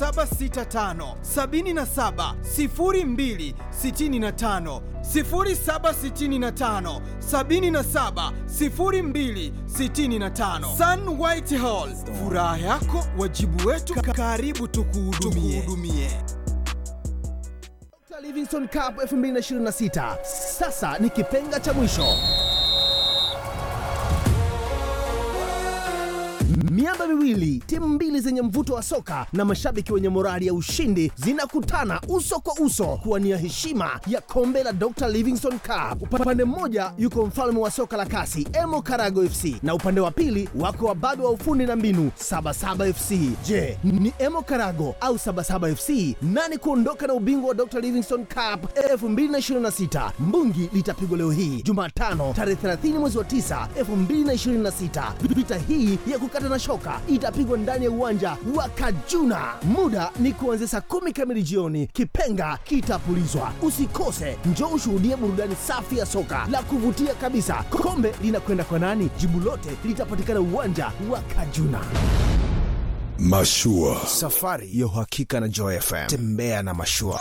0765 77 02 65 0765 77 02 65 Sun White Hall, furaha yako wajibu wetu, karibu tukuhudumie. Dr. Livingstone Cup 2026 sasa ni kipenga cha mwisho. Miamba miwili, timu mbili zenye mvuto wa soka na mashabiki wenye morali ya ushindi zinakutana uso kwa uso kuwania heshima ya kombe la Dr. Livingstone Cup. Upande mmoja yuko mfalme wa soka la kasi Emo Karago FC na upande wa pili wako wababe wa ufundi na mbinu Sabasaba FC. Je, ni Emo Karago au Sabasaba FC nani kuondoka na ubingwa wa Dr. Livingstone Cup 2026? Mbungi litapigwa leo hii Jumatano tarehe 30 mwezi wa 9 2026. Vita hii ya kukata na shoka itapigwa ndani ya uwanja wa Kajuna. Muda ni kuanzia saa kumi kamili jioni. Kipenga kitapulizwa. Usikose, njoo ushuhudie burudani safi ya soka la kuvutia kabisa. Kombe linakwenda kwa nani? Jibu lote litapatikana uwanja wa Kajuna. Mashua. Safari ya uhakika na Joy FM. Tembea na mashua.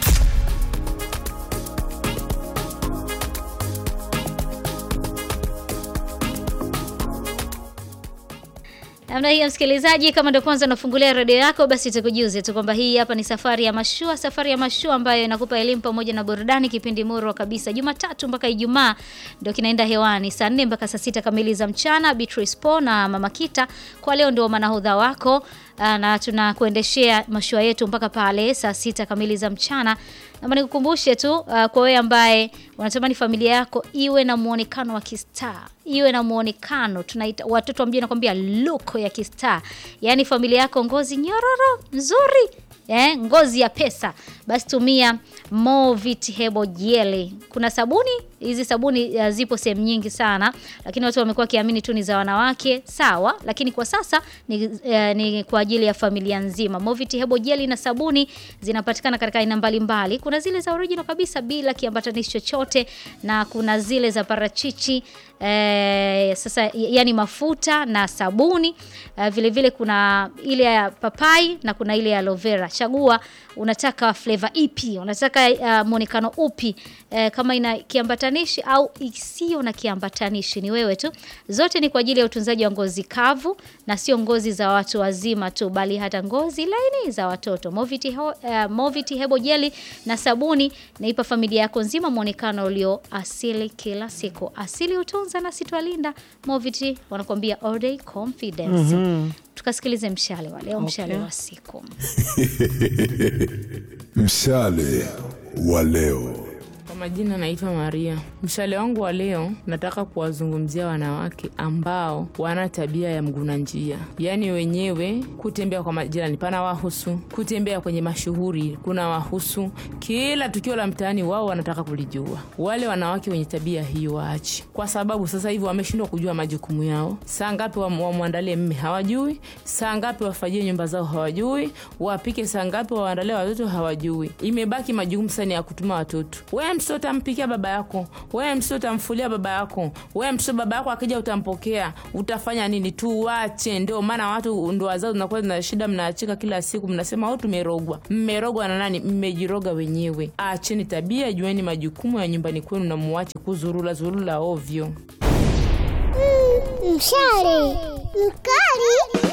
Namna hiyo msikilizaji, kama ndio kwanza unafungulia redio yako, basi tukujuze tu kwamba hii hapa ni safari ya mashua, safari ya mashua ambayo inakupa elimu pamoja na burudani, kipindi murwa kabisa, Jumatatu mpaka Ijumaa ndio kinaenda hewani saa nne mpaka saa sita kamili za mchana. Beatrice Po na Mama Kita kwa leo ndio manahodha wako aa, na tunakuendeshea mashua yetu mpaka pale saa sita kamili za mchana. Naomba nikukumbushe tu uh, kwa wewe ambaye unatamani familia yako iwe na muonekano wa kistaa, iwe na muonekano tunaita watoto wa mjini nakwambia look ya kistaa, yaani familia yako ngozi nyororo nzuri eh, ngozi ya pesa, basi tumia Movit Hebo Jelly. Kuna sabuni hizi sabuni uh, zipo sehemu nyingi sana, lakini watu wamekuwa wakiamini tu ni za wanawake, sawa, lakini kwa sasa ni, uh, ni kwa ajili ya familia nzima. Movit Hebo Jelly na sabuni zinapatikana katika aina mbalimbali. Kuna zile za original kabisa bila kiambatanishi chochote na kuna zile za parachichi eh, sasa yani mafuta na sabuni eh, vile vile kuna ile ya papai na kuna ile ya aloe vera. Chagua unataka flavor ipi, unataka uh, muonekano upi eh, kama ina kiambatanishi au isiyo na kiambatanishi, ni wewe tu. Zote ni kwa ajili ya utunzaji wa ngozi kavu na sio ngozi za watu wazima tu, bali hata ngozi laini za watoto. Moviti, ho, uh, Moviti Hebo Jelly na sabuni naipa familia yako nzima muonekano ulio asili kila siku. Asili utunza na sitwalinda. Moviti wanakuambia all day confidence. Tukasikilize mshale wa leo, mshale wa siku. Mshale wa leo. Kwa majina naitwa Maria. Mshale wangu wa leo nataka kuwazungumzia wanawake ambao wana tabia ya mguna njia, yaani wenyewe kutembea kwa majirani pana wahusu, kutembea kwenye mashuhuri kuna wahusu, kila tukio la mtaani wao wanataka kulijua. Wale wanawake wenye tabia hiyo waache, kwa sababu sasa hivi wameshindwa kujua majukumu yao. Saa ngapi wam- wamwandalie mme hawajui, saa ngapi wafajie nyumba zao hawajui, wapike saa ngapi waandalie watoto hawajui. Imebaki majukumu sana ya kutuma watoto. Wewe mtoto utampikia baba yako, wewe mtoto utamfulia baba yako, wewe mtoto baba yako akija utampokea, utafanya nini? Tuwache. Ndio maana watu ndoa zao zinakuwa zina shida, mnaachika kila siku, mnasema au tumerogwa. Mmerogwa na nani? Mmejiroga wenyewe. Acheni tabia, jueni majukumu ya nyumbani kwenu na muache kuzurula zurula ovyo. Mshale mkali.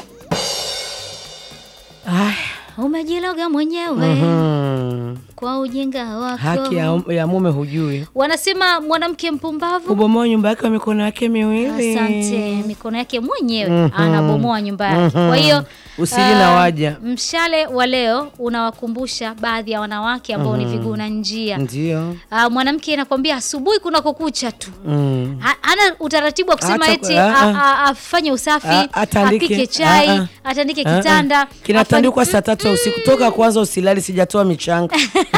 Umejiloga mwenyewe kwa ujinga wako. haki ya, ya mume hujui Wanasema mwanamke mpumbavu kubomoa nyumba yake kwa mikono yake miwili Asante, mikono yake mwenyewe anabomoa nyumba yake. Kwa hiyo Usili ah, na waja. mshale wa leo unawakumbusha baadhi ya wanawake ambao ni viguna njia. ndio Ah, mwanamke anakwambia asubuhi kuna kukucha tu mm. Ha- hana utaratibu wa kusema Hata- eti ah, a- ah. a- afanye usafi A- atandike. apike chai Ah, ah. atandike Ah, ah. kitanda kinatandikwa afanye- saa tatu ya usiku toka kwanza usilali sijatoa michanga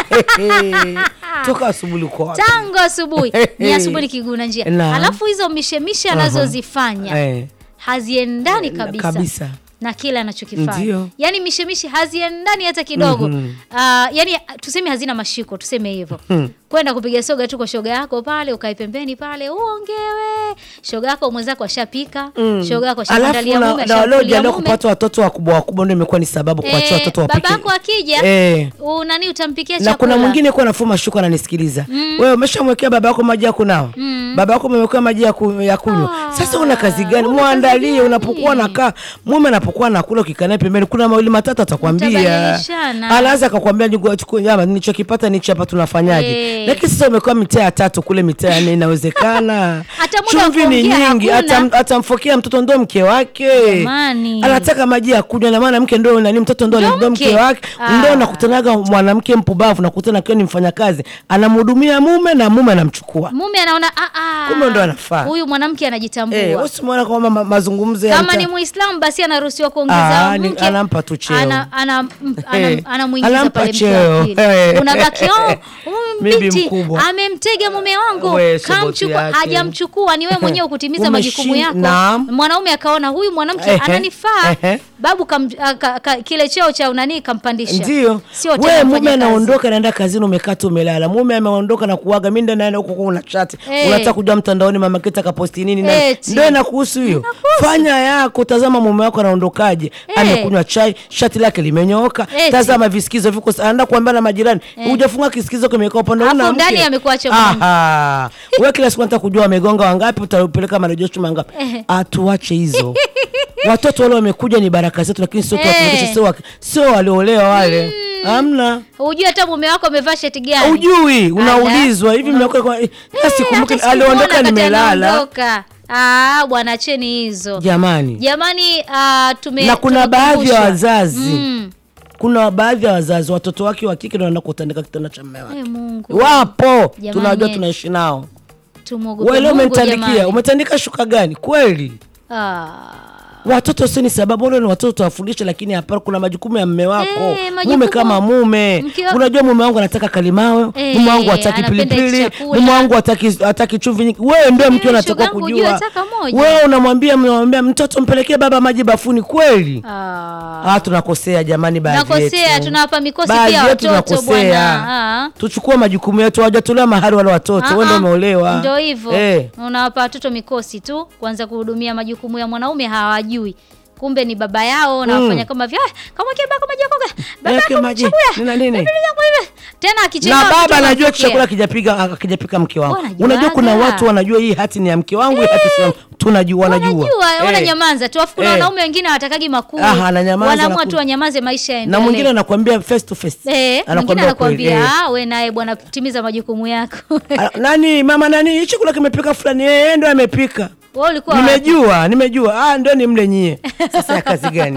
toka asubuhi uko wapi? tangu asubuhi ni asubuhi ni kiguna njia Na. alafu hizo mishemishe anazozifanya Eh, haziendani kabisa, kabisa na kile anachokifanya Ndio. yaani mishemishe haziendani hata kidogo Mhm. Ah, yaani tuseme hazina mashiko tuseme hivyo kwenda kupiga soga tu kwa shoga yako pale, ukae pembeni pale uongewe. Shoga yako mwenzako ashapika, shoga yako alafu ashamwandalia na, mume, na wale ashamkulia wajaliwa mume. kupata watoto wakubwa wakubwa ndio imekuwa ni sababu kuachia Eh, watoto wapike babako akija Eh. unani utampikia na chakula kuna mwingine kuwa nafuma shuka ananisikiliza wewe umeshamwekea baba yako maji ya kunawa baba yako umemwekea maji ya, ku, ya kunywa sasa una kazi gani una kazi mwandalie gani? unapokuwa nakaa mume anapokuwa nakula ukikaa naye pembeni kuna mawili matatu atakwambia Mtabadilishana. alaanza akakwambia "Nigo- chukua nyama nilichokipata nichi hapa tunafanyaje Eh. lakini sasa umekuwa mitaa ya tatu kule mitaa ya nne inawezekana Hata muda wa chumvi ni kuongea nyingi hakuna. atam- atamfokea mtoto ndo mke wake Jamani. anataka maji ya kunywa na maana mke ndo nani mtoto ndo Ndo ndo mke. mke wake Ah. ndo nakutanaga mwanamke mpumbavu nakutana akiwa ni mfanyakazi anamhudumia mume na mume anamchukua mume anaona "Ah, ah, Kumbe ndo anafaa." huyu mwanamke anajitambua eh usimwona kwamba ma- mazungumzo ya kama mta- ni muislamu basi anaruhusiwa kuongeza Ah, ni- mke anampa tu cheo. ana, ana, m- ana, Eh, anamuingiza anampa pale mke cheo. wa pili Eh. unabaki oh, huyu Bibi binti mkubwa. amemtega mume wangu We, soboti kamchukua yake. hajamchukua ni wewe mwenyewe kutimiza Umeshin- majukumu yako Naam. mwanaume akaona huyu mwanamke Ehe, ananifaa ehe. babu kam, a, ka, ka, kile cheo cha unanii kampandisha ndio sio tena wewe mume mfanyakazi. anaondoka naenda kazini umekaa tu umelala mume ameondoka na kuaga mimi ndo naenda huko kwa una chat Eh. unataka kujua mtandaoni mama kita kaposti nini na Eti. ndio inakuhusu hiyo fanya yako tazama mume wako anaondokaje Eh. amekunywa chai shati lake limenyooka Eti. tazama visikizo viko anaenda kuambia na majirani hujafunga kisikizo kimekaa upande Alafu una ndani mke amekuacha mwanamke. aha wewe kila siku nataka kujua wamegonga wangapi utapeleka marejesho mangapi Eh. atuache hizo watoto wale wamekuja ni baraka zetu lakini sio Eh. tuwatumikishe sio wa- sio waliolewa wale hamna hujui hata mume wako amevaa sheti gani ujui unaulizwa hivi Una- mmekuwa kwa- Eh, sikumbuki hata aliondoka sikuona wakati nimelala anaondoka. Ah, bwana cheni hizo jamani jamani ah, tume na kuna baadhi ya tumekumbushwa. wazazi Mm. kuna baadhi ya wazazi watoto wake wa kike ndio wanaenda kutandika kitanda cha mume wake Eh, Mungu wapo Jamani. tunajua tunaishi nao tumwogope wewe leo Mungu umenitandikia jamani. umetandika shuka gani kweli Ah. watoto sio ni sababu wale ni watoto tuwafundishe lakini hapana kuna majukumu ya mme wako Eh, majukumu- mume kama mume Mke wa- unajua mume wangu anataka kalimawe Eh, mume wangu hataki anapenda pilipili hichi chakula. mume wangu hataki hataki chumvi nyingi wewe ndio mke Eh, unataka shogangu, kujua ujue taka moja. wewe unamwambia mnamwambia mtoto mpelekee baba maji bafuni kweli Ah. ah tunakosea jamani baadhi Tunakosea, yetu. tunawapa mikosi Baadhi pia yetu watoto tunakosea. bwana. Ah. tuchukue majukumu yetu hawajatolewa mahari wale watoto wewe ndio Ah, ah. umeolewa Ndio hivyo. eh. Unawapa watoto mikosi tu kuanza kuhudumia majukumu ya mwanaume hawajui. Kumbe ni baba yao na Mm. wafanya kama vya kama bako maji ya koga. Baba Yake yako maji. chakula. Nina nini? Baba yako hivi. Tena akichelewa na mtoto baba anajua anapokea. chakula kijapika akijapika mke wangu Wanajuaga. unajua kuna watu wanajua hii hati ni ya mke wangu hii hati si ya- tunajua wanajua Wanajua, Eh. wananyamaza tu. Afu kuna Eh. wanaume wengine hawatakagi makuu. Aha, ananyamaza, Wanaamua anaku- tu wanyamaze maisha na yaendelee. mwingine anakuambia face to face Eh, mwingine Anakuambia anakuambia kweli, eh. ah, we naye bwana timiza majukumu yako. Ah, nani mama nani hii chakula kimepika fulani eh ndo amepika Wewe ulikuwa wapi? nimejua nimejua ah ndio ni mle nyie sasa ya kazi gani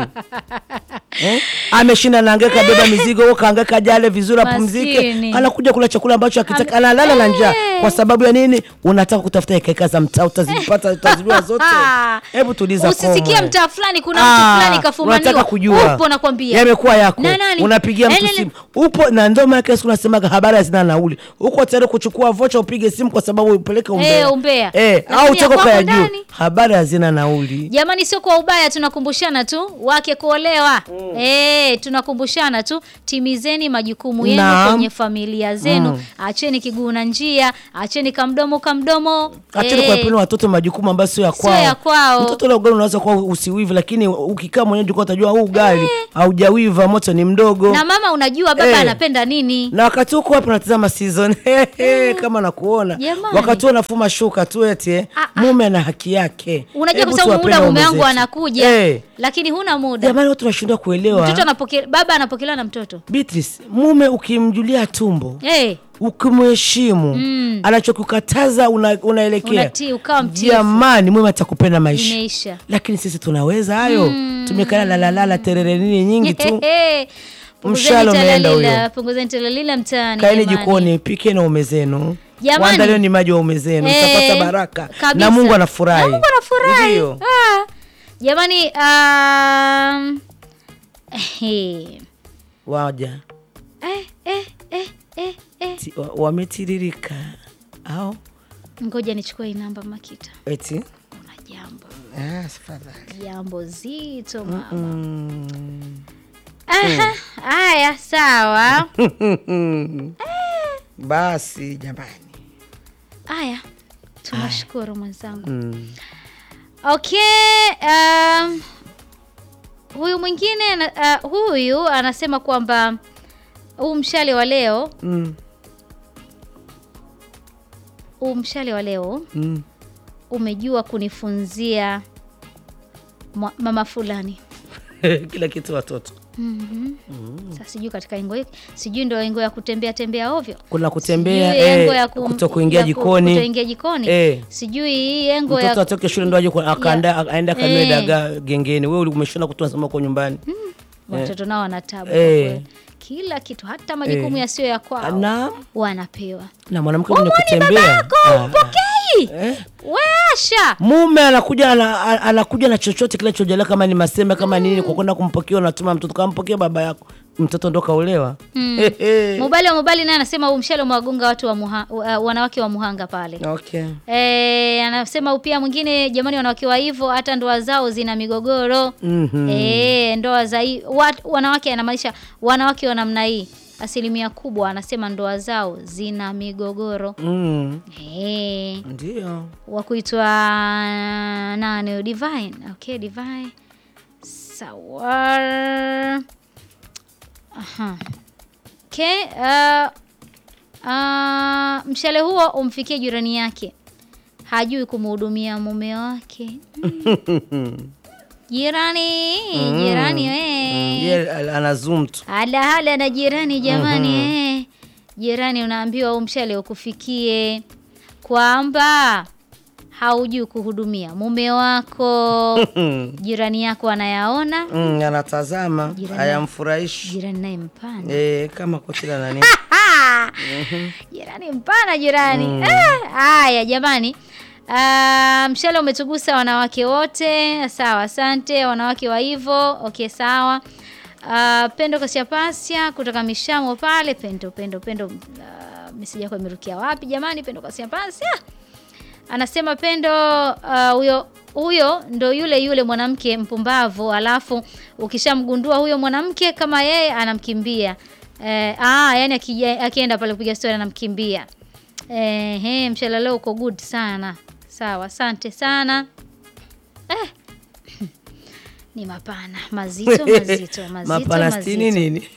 eh? ameshinda naangeka beba mizigo huko kaangeka jale vizuri apumzike Maskini. anakuja kula chakula ambacho akitaka Ame- analala na njaa Eh. kwa sababu ya nini unataka kutafuta hekaheka za mtaa utazipata utazijua zote hebu tuliza Usisikie kongwe. mtaa fulani kuna Ah, mtu fulani kafumaniwa. unataka kujua Upo nakwambia. yamekuwa yako Na nani? unapigia mtu Elele- simu upo na ndio maana kila siku nasemaga habari hazina nauli uko tayari kuchukua vocha upige simu kwa sababu upeleke umbea Eh, umbea. eh, Lakini au ya utoko kwako kaya juu ndani? habari hazina nauli Jamani, sio kwa ubaya, tunakumbushana tu wake kuolewa. Eh, tunakumbushana tu, timizeni majukumu yenu Naam. kwenye familia zenu. Acheni kiguu na njia, acheni kamdomo kamdomo. acheni Eh, kuwapeni watoto majukumu ambayo sio ya Sio kwao ya kwao. mtoto ule ugali unaweza kuwa usiwivi lakini ukikaa mwenyewe jukwa utajua huu ugali haujawiva moto ni mdogo na mama, unajua baba Eh. anapenda nini? na wakati huko wapi unatazama season kama nakuona Jamani. wakati huo nafuma shuka tu eti eh, Ah, ah. mume ana haki yake Unajua Hebu kwa sababu tuwapende muda mume waume wangu zetu. anakuja, eh, lakini huna muda. jamani watu wanashindwa kuelewa Mtoto anapokea, baba anapokelewa na mtoto. Beatrice, mume ukimjulia tumbo Eh, ukimheshimu Mm. anachokukataza una, unaelekea Unatii, ukawa mtiifu. jamani mume atakupenda maisha imeisha. lakini sisi tunaweza hayo tumekana lalalala terere nini nyingi tu Punguzeni Mshale umeenda talalila, huyo. punguzeni talalila mtaani. kaeni jamani. jikoni pikeni na ume zenu Jamani. waandalie ni maji wa ume zenu Eh, mtapata baraka kabisa. na mungu anafurahi Na Mungu anafurahi. Ndio. Ah. Jamani um, eh, waja eh, eh, eh, eh, eh. Ti- wa- wametiririka au Ngoja nichukue hii namba Makita. eti Kuna jambo ah, tafadhali. jambo zito mama. Mm. Aha, haya sawa. basi jamani Haya, tunashukuru mwenzangu. mm. Okay, um, huyu mwingine ana- uh, huyu anasema kwamba huu mshale wa leo Mm. huu mshale wa leo Mm. umejua kunifunzia mwa- mama fulani. kila kitu watoto Sasa sijui katika engo hiki, sijui ndo engo ya kutembea tembea ovyo, kuna kutembea Sijui engo eh, ya kum- kuto kuingia ya ku- jikoni kutoingia jikoni Eh. sijui hii engo mtoto ya atoke shule ndo aje kwa- akaanda- aende akanue Eh. dagaa gengeni wewe umeshona kutu nasema uko nyumbani watoto nao wana tabu kwa Eh. kweli. kila kitu hata majukumu Eh. yasiyo ya kwao na wanapewa. na mwanamke mwenye kutembea Ah, Pokei eh. weasha mume anakuja ana, a- anakuja na chochote kinachojalia kama ni masembe kama nini kwa kwenda kumpokea unatuma mtoto kampokea baba yako mtoto ndo kaulewa Hehe. Mubali wa Mubali naye anasema huu mshale umewagonga watu wa muha, wa- wanawake wa Muhanga pale. okay E, anasema pia mwingine, jamani, wanawake wa hivyo hata ndoa zao zina migogoro. Mhm. E, ndoa za hii wat, wanawake anamaanisha wanawake wa namna hii asilimia kubwa anasema ndoa zao zina migogoro. mm. E, ndio wa kuitwa nani huyo? Divine. Okay, Divine. Sawa. Aha. Okay, uh, uh, mshale huo umfikie jirani yake, hajui kumhudumia mume wake. Mm. Jirani, jirani we. Ye, ana zoom tu Hala hala na jirani jamani, eh. Jirani unaambiwa huu mshale ukufikie kwamba haujui kuhudumia mume wako. Jirani yako anayaona, mm, anatazama Jirani- hayamfurahishi jirani naye mpana, eh, kama kotila nani jirani mpana, jirani Eh, haya jamani. Ah, mshale umetugusa wanawake wote. Sawa, asante wanawake wa hivyo. Okay, sawa. Ah, Pendo Kasiapasya kutoka Mishamo pale. Pendo, Pendo, Pendo, uh, meseji yako imerukia wapi jamani? Pendo Kasiapasya anasema Pendo ah, huyo huyo ndo yule yule mwanamke mpumbavu, alafu ukishamgundua huyo mwanamke kama yeye anamkimbia. Eh, ah, yani akija, akienda pale kupiga story anamkimbia. Eh, he, mshale leo uko good sana. Sawa, asante sana. Eh. Ni mapana mazito mazito mazito mapanastini mazito. nini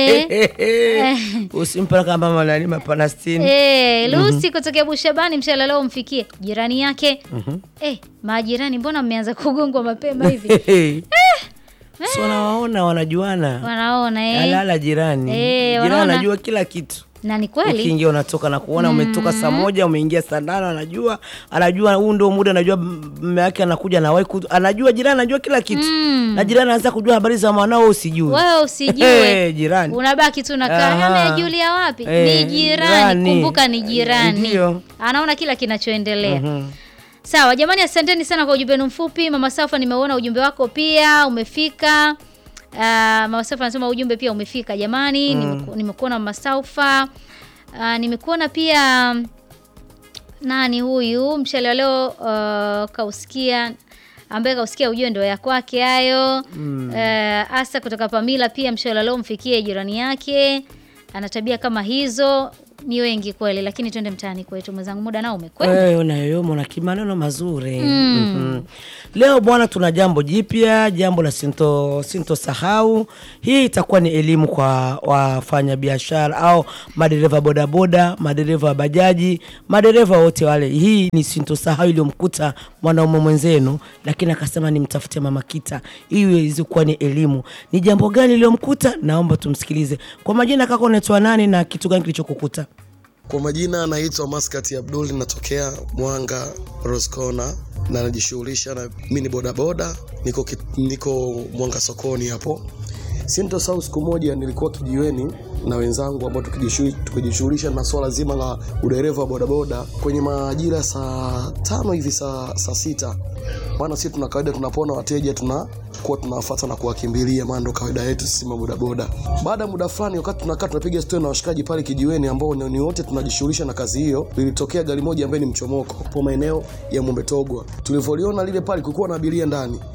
Eh. usimpa kama manani mapanastini Eh, Lucy kutokea Bushabani mshale leo umfikie jirani yake. Eh, majirani mbona mmeanza kugongwa mapema hivi? si wanawaona wanajuana Wanaona eh. alala jirani Eh, jirani wanaona. anajua kila kitu Na ni kweli. ukiingia unatoka na kuona umetoka saa moja umeingia saa nane anajua anajua huu ndio muda anajua mme wake anakuja na wai anajua jirani anajua kila kitu na jirani anaanza kujua habari za mwanao usijui Wewe usijue. Eh, jirani Unabaki tu nakaa Aha. amejulia wapi? Eh, ni jirani. jirani. Kumbuka ni jirani. Ndio. Anaona kila kinachoendelea. Sawa jamani, asanteni sana kwa ujumbe wenu mfupi. Mama Safa, nimeuona ujumbe wako pia umefika. Uh, Mama Safa anasema ujumbe pia umefika jamani. Nimeku, nimekuona Mama Safa. Uh, nimekuona pia nani huyu mshale wa leo uh, kausikia ambaye kausikia ujue ndo ya kwake hayo mm. asa kutoka Pamila pia mshale wa leo mfikie jirani yake ana tabia kama hizo ni wengi kweli lakini twende mtaani kwetu mwenzangu muda nao umekwenda Eh, unayoyoma na kimaneno mazuri Mhm. leo bwana tuna jambo jipya jambo la sinto sintosahau hii itakuwa ni elimu kwa wafanyabiashara au madereva bodaboda madereva wa bajaji madereva wote wale hii ni sintosahau iliyomkuta mwanaume mwenzenu lakini akasema nimtafute mama kita hii iweze kuwa ni elimu ni jambo gani iliyomkuta naomba tumsikilize kwa majina kaka unaitwa nani na kitu gani kilichokukuta Kwa majina naitwa Maskati Abdul, natokea Mwanga Roscona na najishughulisha na mimi ni bodaboda, niko, ki- niko Mwanga sokoni hapo. Sintosahau siku moja nilikuwa kijiweni na wenzangu ambao tukijishu- tukijishughulisha na swala zima la udereva wa bodaboda kwenye majira ya saa tano hivi saa, saa sita maana sisi tuna kawaida tunapona wateja tunakuwa tunawafuata na kuwakimbilia, maana ndo kawaida yetu sisi mabodaboda. Baada ya muda fulani, wakati tunakaa tunapiga stori na washikaji pale kijiweni, ambao ni ni wote tunajishughulisha na kazi hiyo, lilitokea gari moja ambaye ni mchomoko po maeneo ya Mombe Togwa. Tulivyoliona lile pale, kulikuwa na abiria ndani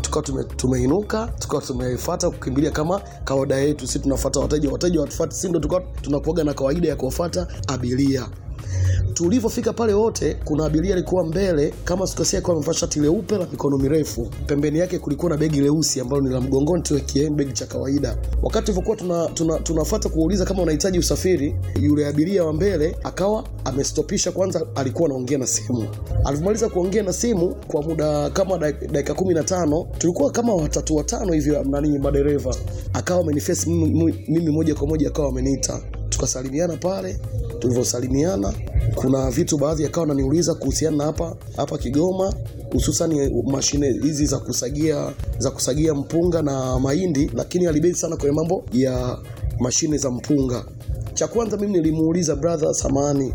tukawa tume, tumeinuka tukawa tumefuata kukimbilia kama kawaida yetu si tunafuata wateja wateja watufuati si ndo tukawa tunakuaga na kawaida ya kuwafuata abiria tulivyofika pale wote kuna abiria alikuwa mbele kama sikosea alikuwa amevaa shati leupe la mikono mirefu pembeni yake kulikuwa na begi leusi ambalo ni la mgongoni tu KM begi cha kawaida wakati tulivyokuwa tuna, tuna, tunafuata kuuliza kama unahitaji usafiri yule abiria wa mbele akawa amestopisha kwanza alikuwa anaongea na simu alivyomaliza kuongea na simu kwa muda kama dak- dakika kumi na tano tulikuwa kama watatu watano hivyo nani madereva akawa amenifesi mimi, mimi moja kwa moja akawa ameniita tukasalimiana pale tulivyosalimiana kuna vitu baadhi akawa ananiuliza kuhusiana na hapa hapa Kigoma hususan mashine hizi za kusagia za kusagia mpunga na mahindi, lakini alibezi sana kwenye mambo ya mashine za mpunga. Cha kwanza mimi nilimuuliza brother, samani,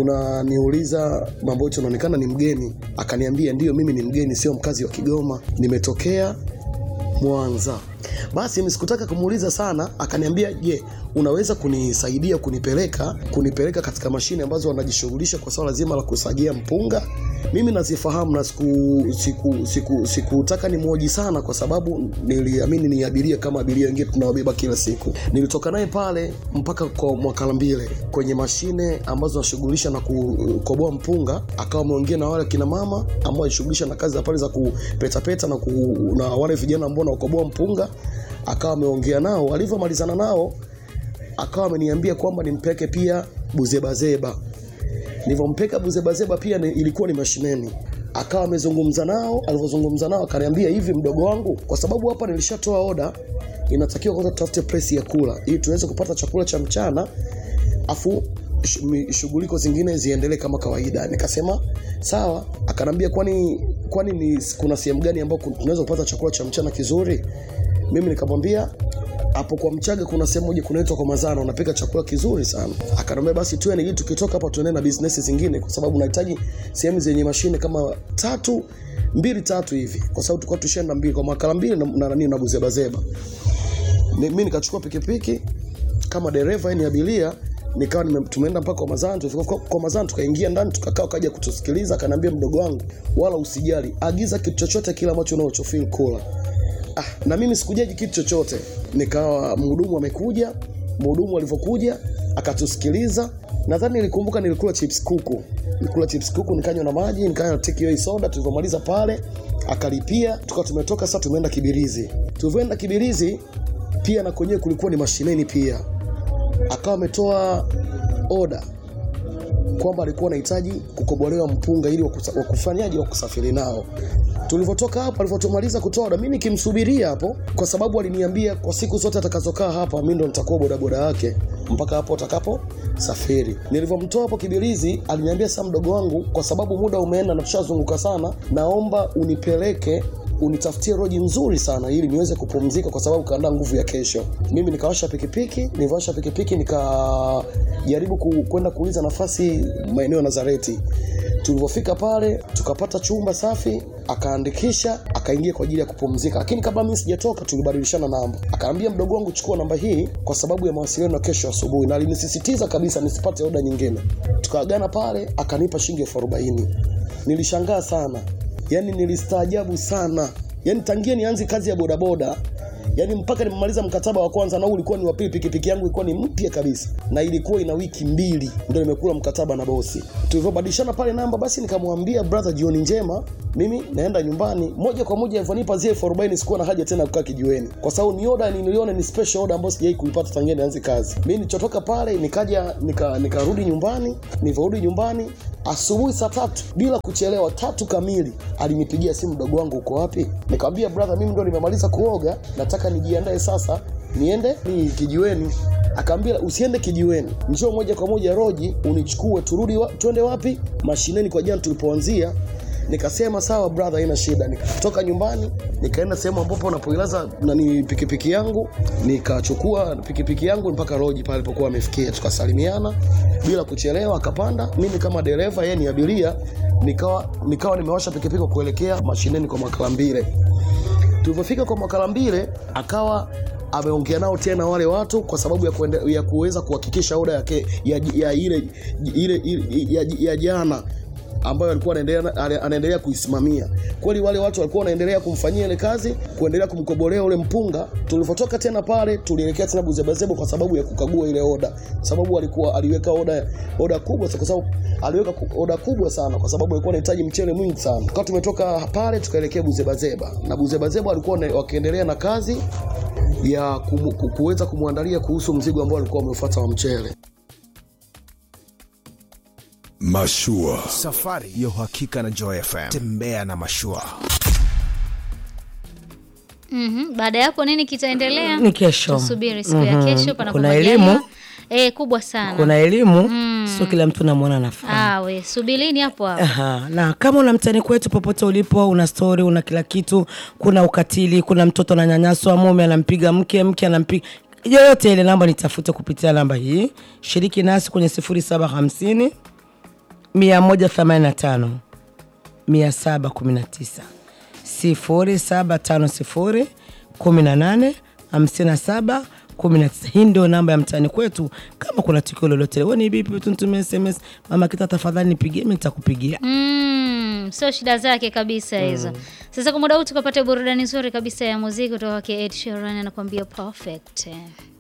unaniuliza mambo yote, unaonekana ni mgeni. Akaniambia ndiyo, mimi ni mgeni, sio mkazi wa Kigoma, nimetokea Mwanza. Basi mimi sikutaka kumuuliza sana, akaniambia je, unaweza kunisaidia kunipeleka kunipeleka katika mashine ambazo wanajishughulisha kwa swala zima la kusagia mpunga? Mimi nazifahamu na siku siku siku sikutaka nimwoji sana, kwa sababu niliamini ni abiria kama abiria wengine tunawabeba kila siku. Nilitoka naye pale mpaka kwa Mwakalambile kwenye mashine ambazo wanashughulisha na kukoboa mpunga, akawa ameongea na wale kina mama ambao wanashughulisha na kazi za pale za kupetapeta na, ku, na wale vijana ambao wanakoboa mpunga, akawa ameongea nao. Alivyomalizana nao akawa ameniambia kwamba nimpeke pia buzebazeba. Nilivyompeka buzebazeba pia ni, ilikuwa ni mashineni. Akawa amezungumza nao, alivyozungumza nao akaniambia hivi, mdogo wangu, kwa sababu hapa nilishatoa oda, inatakiwa kwanza tutafute place ya kula ili tuweze kupata chakula cha mchana, afu sh- mi- shughuliko zingine ziendelee kama kawaida. Nikasema sawa. Akanambia kwani kwani ni kuna sehemu gani ambapo tunaweza kupata chakula cha mchana kizuri? Mimi nikamwambia hapo kwa Mchaga kuna sehemu moja kunaitwa kwa Mazana, unapika chakula kizuri sana. Akaniambia basi tuende, ili tukitoka hapa tuende na business zingine, kwa sababu nahitaji sehemu zenye mashine kama tatu mbili tatu hivi, kwa sababu tulikuwa tushaenda mbili kwa makala mbili na na nani na buzebazeba. Ni- Mimi nikachukua pikipiki kama dereva, yani abiria nikawa nime- tumeenda mpaka kwa Mazana. Tulifika kwa, kwa Mazana tukaingia ndani tukakaa, kaja kutusikiliza, akaniambia mdogo wangu, wala usijali, agiza kitu chochote kile ambacho unachofeel kula ah, na mimi sikujaji kitu chochote. Nikawa mhudumu amekuja, mhudumu alivyokuja akatusikiliza. Nadhani nilikumbuka nilikula chips kuku, nilikula chips kuku, nikanywa na maji, nikanywa take away soda. Tulivyomaliza pale akalipia, tukawa tumetoka sasa, tumeenda Kibirizi. Tulivyoenda Kibirizi pia na kwenyewe kulikuwa ni mashineni pia, akawa ametoa oda kwamba alikuwa anahitaji kukobolewa mpunga ili wakusa- wakufanyaji wa kusafiri nao. Tulivyotoka hapo, alivyotumaliza kutoa oda, mimi nikimsubiria hapo, kwa sababu aliniambia kwa siku zote atakazokaa hapa, mimi ndo nitakuwa bodaboda yake mpaka hapo atakapo safiri. Nilivyomtoa hapo Kibirizi, aliniambia sasa, mdogo wangu, kwa sababu muda umeenda na tushazunguka sana, naomba unipeleke unitafutie roji nzuri sana ili niweze kupumzika kwa sababu kaandaa nguvu ya kesho. Mimi nikawasha pikipiki, nilivyowasha pikipiki nikajaribu ku- kwenda kuuliza nafasi maeneo ya Nazareti. Tulivyofika pale tukapata chumba safi, akaandikisha, akaingia kwa ajili ya kupumzika. Lakini kabla mimi sijatoka, tulibadilishana namba. Akaambia mdogo wangu, chukua namba hii kwa sababu ya mawasiliano ya kesho asubuhi, na alinisisitiza kabisa nisipate oda nyingine. Tukaagana pale, akanipa shilingi elfu arobaini. Nilishangaa sana, yani nilistaajabu sana, yani tangia nianze kazi ya bodaboda yani mpaka nimemaliza mkataba wa kwanza na huu ulikuwa ni wa pili, pikipiki yangu ilikuwa ni mpya kabisa na ilikuwa ina wiki mbili ndio nimekula mkataba na bosi. Tulivyobadilishana pale namba, basi nikamwambia brother, jioni njema, mimi naenda nyumbani. Moja kwa moja alivyonipa zile elfu arobaini sikuwa na haja tena ya kukaa kijiweni, kwa sababu ni oda niliona ni special order ambayo sijai kuipata tangia nianze kazi. Mimi nilichotoka pale nikaja nika nikarudi nyumbani. Nilivyorudi nyumbani asubuhi saa tatu bila kuchelewa, tatu kamili, alinipigia simu, mdogo wangu uko wapi? Nikamwambia brother, mimi ndo nimemaliza kuoga, nataka nijiandae sasa niende ni kijiweni. Akaambia usiende kijiweni, njoo moja kwa moja Roji unichukue, turudi wa, tuende wapi? Mashineni kwa jana tulipoanzia. Nikasema sawa brother, haina shida. Nikatoka nyumbani nikaenda sehemu ambapo napoilaza nani pikipiki yangu, nikachukua pikipiki yangu mpaka Roji pale alipokuwa amefikia, tukasalimiana bila kuchelewa. Akapanda, mimi kama dereva, yeye ni abiria, nikawa nikawa nimewasha pikipiki kuelekea mashineni kwa Makalambile. Tulivyofika kwa Makalambile akawa ameongea nao tena wale watu kwa sababu ya, kuende, ya kuweza kuhakikisha oda yake ya, ya ile ile, ile ya, ya jana ambayo alikuwa anaendelea ana- anaendelea kuisimamia. Kweli wale watu walikuwa wanaendelea kumfanyia ile kazi, kuendelea kumkobolea ule mpunga. Tulivyotoka tena pale, tulielekea tena Buzebazebo kwa sababu ya kukagua ile oda, sababu alikuwa aliweka oda oda kubwa, kwa sababu aliweka ku- oda kubwa sana, kwa sababu alikuwa anahitaji mchele mwingi sana. Kwa tumetoka pale tukaelekea Buzebazeba, na Buzebazeba walikuwa wana- wakiendelea na kazi ya kumu- ku- kuweza kumwandalia kuhusu mzigo ambao alikuwa ameufuata wa mchele. Mashua. Safari ya uhakika na Joy FM. Tembea na mashua. Mhm. Baada ya hapo nini kitaendelea? Ni kesho. Tusubiri siku ya Mhm. kesho panapo Kuna majaliwa. elimu. Eh, kubwa sana. Kuna elimu sio kila mtu namwona nafaa Ah, we subirini hapo hapo. Aha, na kama una mtani kwetu popote ulipo, una story, una kila kitu, kuna ukatili, kuna mtoto ananyanyaswa, mume anampiga mke, mke anampiga yoyote ile, namba nitafute kupitia namba hii. Shiriki nasi kwenye 0750 185 719 0750 18 57 19. Hii ndio namba ya mtaani kwetu. Kama kuna tukio lolote, wewe ni vipi, tuntumie SMS, mama kita, tafadhali nipigie, mimi nitakupigia. Mm, sio shida zake kabisa hizo. Sasa kwa muda huu tukapata burudani nzuri kabisa ya muziki kutoka kwa Ed Sheeran anakuambia perfect.